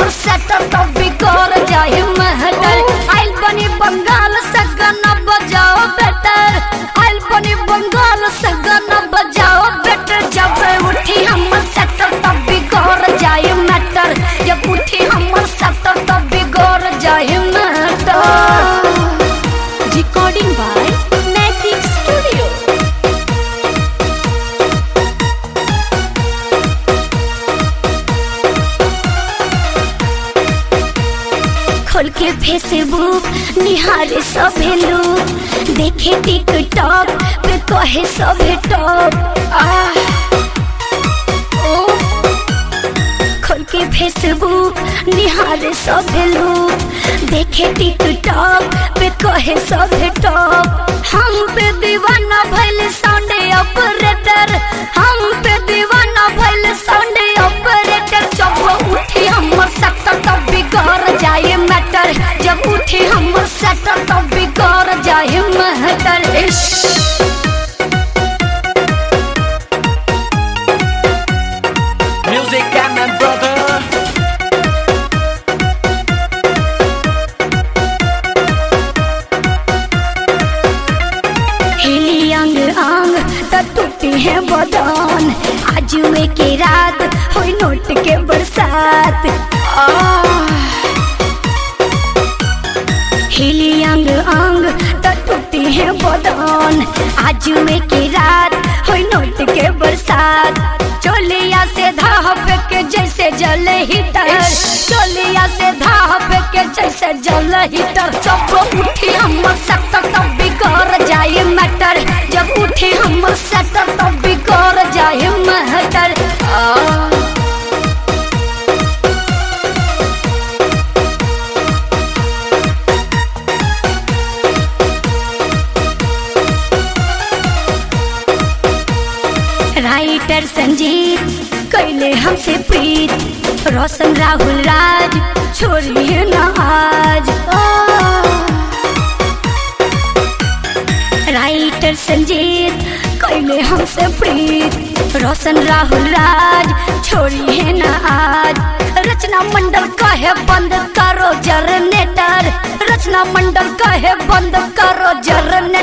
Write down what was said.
हमर सेटल तो बिगड़ जाए महटर आइल बनी बंगाल से गाना बजाओ बेटर आइल बनी बंगाल से गाना बजाओ बेटर जब उठी हमर सेटल तो बिगड़ जाए मैटर जब उठी हमर सेटल तो बिगड़ जाए matter Recording by Matic Studio. खोल के फेसबुक निहारे सभे लोग देखे टिकटॉक पे कहे सभे टॉप खोल के फेसबुक निहारे सभे लोग देखे टिकटॉक पे कहे सभे टॉप हम पे दीवाना भइल साउंड ऑपरेटर हम पे दीवाना भइल साउंड ऑपरेटर जब उठी हमर सेक्टर तब बिगड़ जाए मैटर जब उठी हमर सेक्टर तब बिगड़ जाए मैटर इश्श Music and my brother. हिली अंग अंग त टूटी है बदन आज वे के रात होई नोट के बरसात आह। हिली अंग अंग त टूटी है बदन आज वे की रात होई नोट के बरसात चोलिया से धाप के जैसे जल हीटर चोलिया से धाप के जैसे जल हीटर जब उठी हमर सेक्टर तब बिगड़ जाए मैटर जब उठी हमर सेक्टर तब बिगड़ जाए मैटर आ राइटर संजीत कैले हमसे प्रीत रोशन राहुल राज छोड़िए न आज ओ। राइटर संजीत कैले हमसे प्रीत रोशन राहुल राज छोड़िए न आज रचना मंडल कहे बंद करो जनरेटर रचना मंडल कहे बंद करो जनरेटर